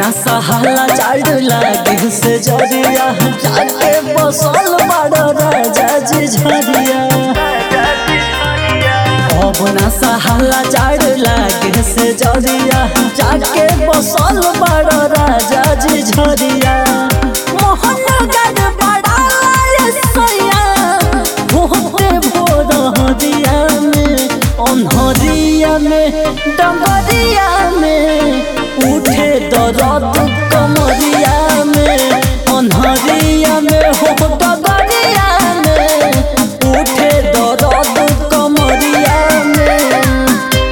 ना सहाला चाड़ लागे से जरिया जाके बसल बड़ राजा जी झरिया अब ना सहाला चाड़ लागे से जरिया जाके बसल बड़ राजा जी झरिया मोहन गढ़ बड़ा लाए सैया होते भोर हरिया में अनहरिया में डंगरिया में उठे दर्द कमरिया में अनहरिया में हो डगरिया में उठे दर्द कमरिया में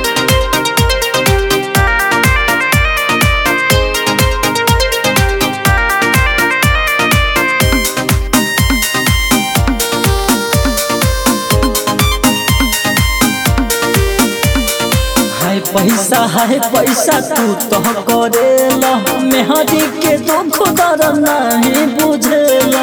हाय पैसा हाय पैसा तू तो करेला मेहरी के दुख दर नहीं बुझेला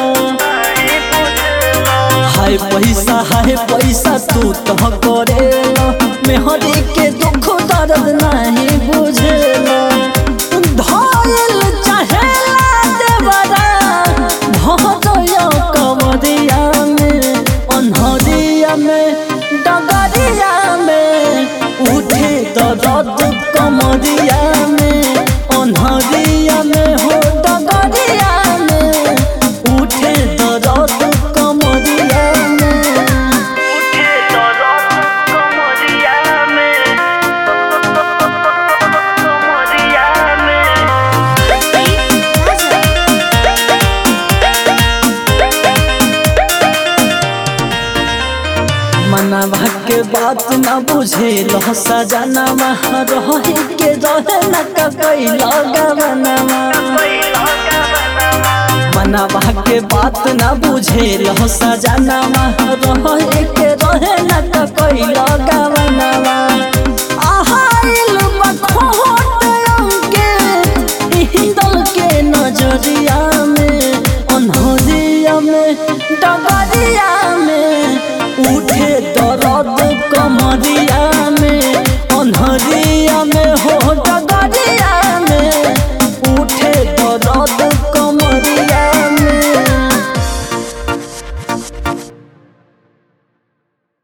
हाय पैसा हाय पैसा तू तो करेला मेहरी के दुख दर्द नहीं बुझेला धइल चाहेला देवरा भदया कमरिया में अनहरिया में डगरिया में उठे दर्द कमरिया में अनहरिया में हो डगरिया में उठे दर्द कमरिया में उठे दर्द कमरिया में कमरिया में मनवा के बात न बुझे लह सजनवा रहे के रहे न कैला गवनवा मनवा के बात न बुझे लह सजनवा रहे के रहे न कैला गवनवा